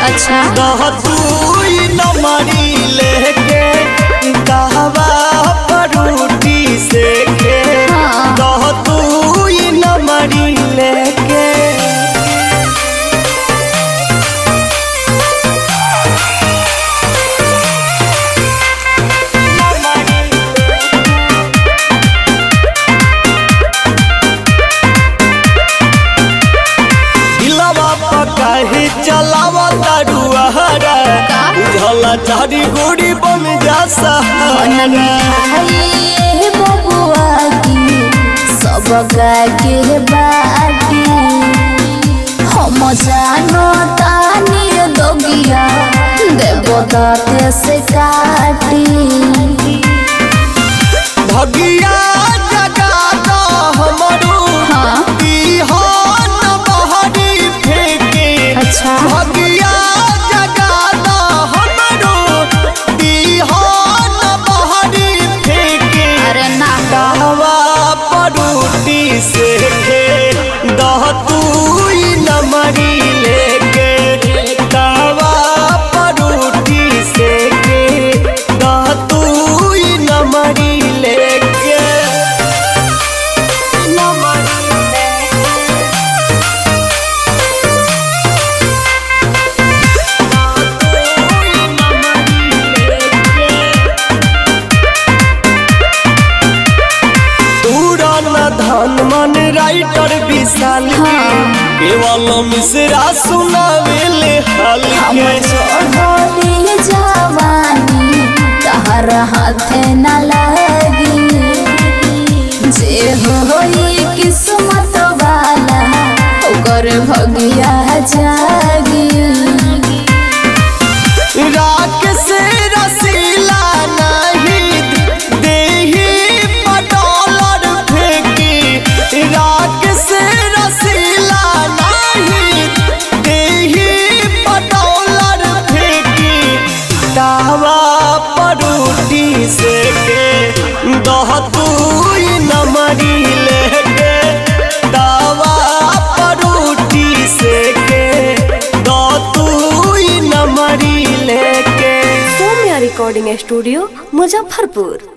अच्छा दह तू नमरी लेके कहवा परूटी से के हाँ। दह तू नमरी लेके दिलवा पकाही चलावा तारुआ हरा का? उझला चारी गोड़ी बन जा सहारा हे बबुआ की सब के बाटी हम जानो तानी दोगिया देवदाते से काटी भगिया जगा दो हमरो हाँ। बिहान बहरी फेंके अच्छा भगिया जगा दो हमरो बिहान बहरी फेंके अरे ना कहवा परूटी से के दह तू नमरी लेके कहवा परूटी से के दह तू नमरी लेके नमरी तूरन धन मन राइटर विशाल के केवल मिश्रा सुनावेले हाल हम के छोड़ी जवानी तहर हाथे न लगी जे होई किस्मत वाला ओकर भगिया जागी राख से रसीला नहीं देही पटोलर फेंकी राख से रसीला नहीं देही पटोलर फेंकी दावा परूटी से के दह तू नमरी लेके दावा परूटी से के दह तू नमरी लेके सौम्या रिकॉर्डिंग स्टूडियो मुजफ्फरपुर